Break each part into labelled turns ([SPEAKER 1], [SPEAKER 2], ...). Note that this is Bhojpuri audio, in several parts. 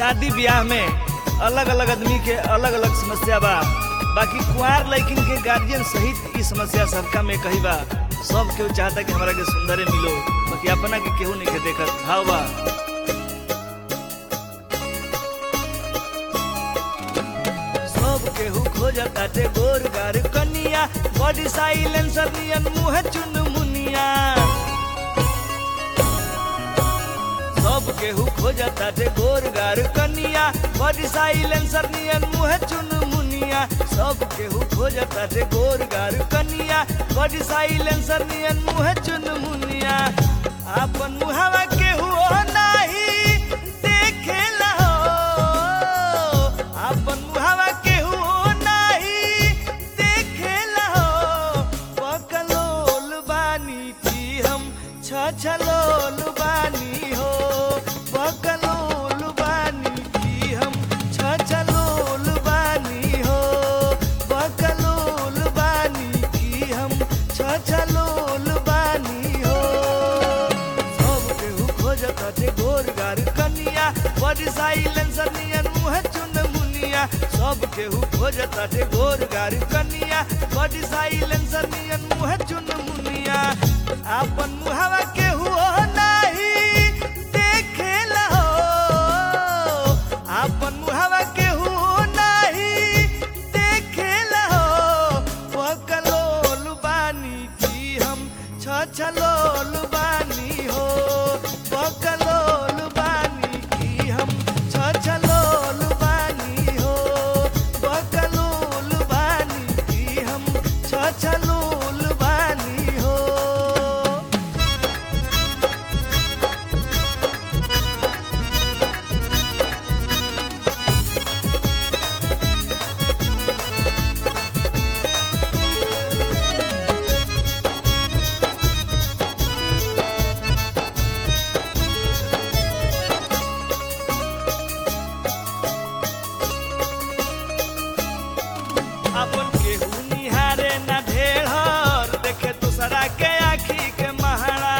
[SPEAKER 1] शादी ब्याह में अलग अलग आदमी के अलग अलग समस्या बा बाकी कुंवार लड़किन के गार्जियन सहित ई समस्या सबका में कही बा सब केहू चाहता कि हमरा के सुंदरे मिलो बाकी अपना के केहू नहीं के देखत भाव बा सब केहू खोजताटे गोर गार कनिया बॉडी साइलेंसर नियन मुंह चुन मुनिया सब केहू खोजताटे गोर गार कनिया बॉडी साइलेंसर नियन मुंह चुन मुनिया सब केहू खोजताटे गोर गार कनिया बॉडी साइलेंसर नियन मुंह चुन मुनिया आपन मुहावा केहू ओ नाही देखेला हो आपन मुहावा केहू ओ नाही देखेला हो पकलोल बानी की हम छछलोल बानी हो पकलोल बानी की हम छछलोल बानी हो पकलोल बानी की हम छछलोल बानी हो सब केहू खोजताटे गोर गार कनिया बड़ी साइलेंसर नियन मुँह चुन मुनिया सब केहू खोजताटे गोर गार कनिया बड़ी साइलेंसर नियन मुँह चुन मुनिया आपन मुहावा केहू ओ नाही देखेला हो आपन मुहावा केहू ओ नाही देखेला हो पकलोल बानी की हम छछलोल बानी हो पकलोल बानी की हम छछलोल बानी हो पकलोल बानी की हम छछलोल बानी हो अपन केहू निहारे ना ढेर देखे दूसरा के आखी के महारा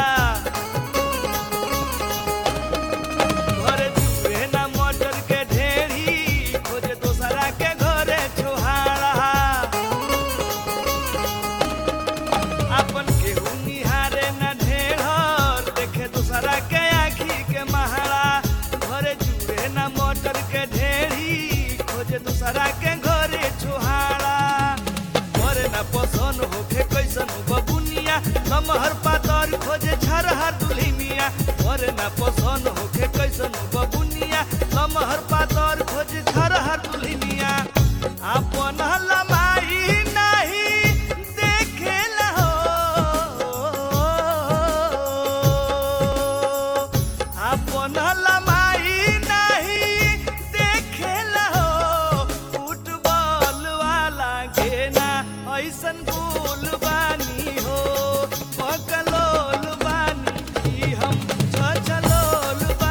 [SPEAKER 1] घरे चूहे ना मटर के ढेरी खोजे दूसरा के घरे छोहारा अपन केहू निहारे ना ढेर देखे दूसरा के आखी के महारा घरे चूहे ना मटर के ढेरी खोजे दूसरा के घरे छोहारा घरे ना पसंद होखे कैसन बबुनिया लमहर पातर खोजे झरहर दुल्हिनिया घरे ना पसंद होखे कैसन बबुनिया लमहर पातर खोजे झरहर दुल्हिनिया आपन लमाई नहीं देखेला हो आपन लमाई नहीं देखेला हो फुटबॉल वाला घेना ऐसन गोल बानी हो पकलोल बानी की हम छछलोल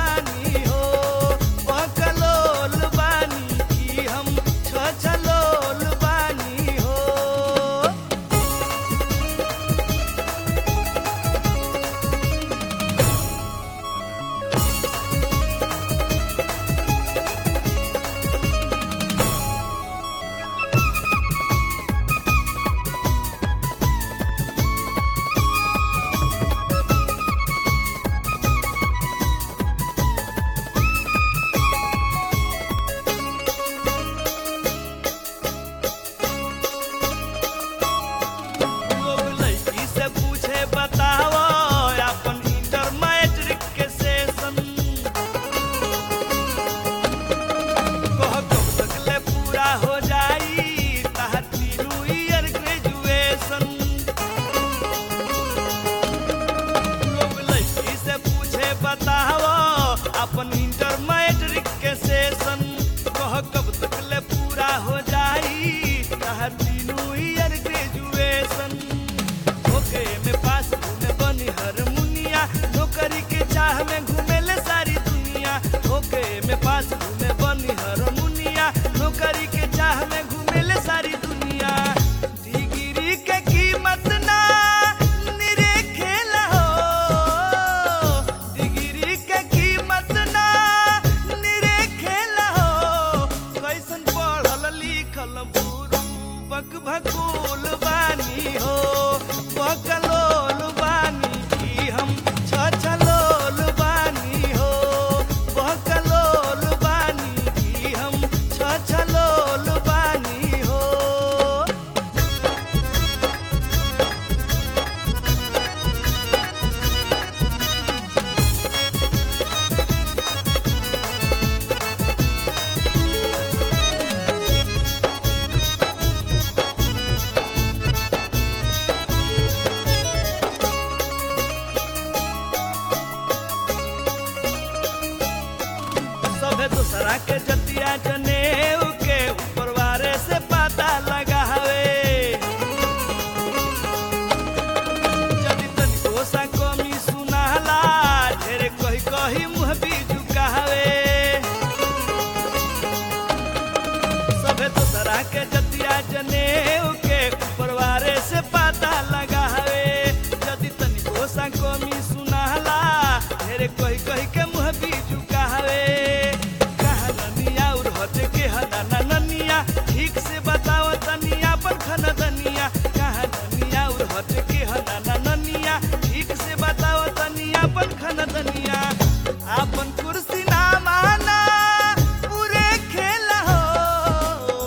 [SPEAKER 1] के जतिया जनेऊ के परवारे से पता लगावे यदि तनिको सा कमी सुनाला ढेरे कही कही के मुँह भी झुकावे कहा ननिया और हट के हदाना ननिया ठीक से बताओ तनिया पर खन दनिया कहा ननिया और हट के हदाना ननिया ठीक से बताओ तनिया पर खन दनिया आपन कुर्सी ना माना पूरे खेल हो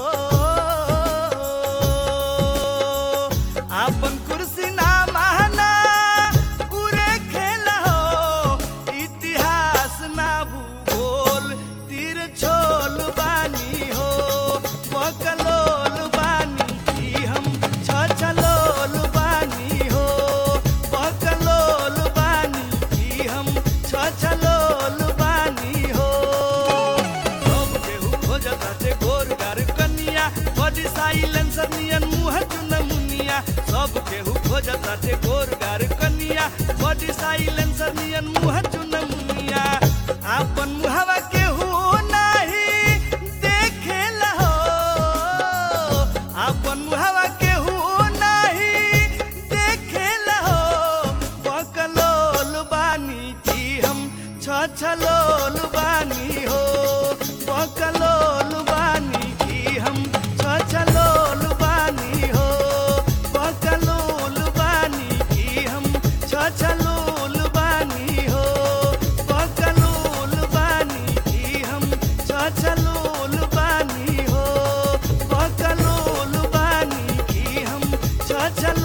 [SPEAKER 1] आपन कुर्सी ना माना पूरे खेल हो इतिहास ना भूगोल तीर छोल बानी हो बकलोल बानी की हम छछलोल बानी हो बकलोल बानी की हम छछलोल बानी हो सब केहू खोजताटे गोर गार कनिया बड़ी साइलेंसर नियन मुँह चुन मुनिया सब केहू खोजताटे गोर गार कनिया बड़ी साइलेंसर नियन मुँह चुन मुनिया आपन मुहवा केहू नाही देखेला हो आपन मुहवा केहू नाही देखेला हो बकलोल बानी की हम छछलोल बानी हो बकलोल बानी की हम छछलोल बानी हो बकलोल बानी की हम छछलोल बानी हो बकलोल बानी की हम छछलोल बानी हो बकलोल बानी की हम छछलोल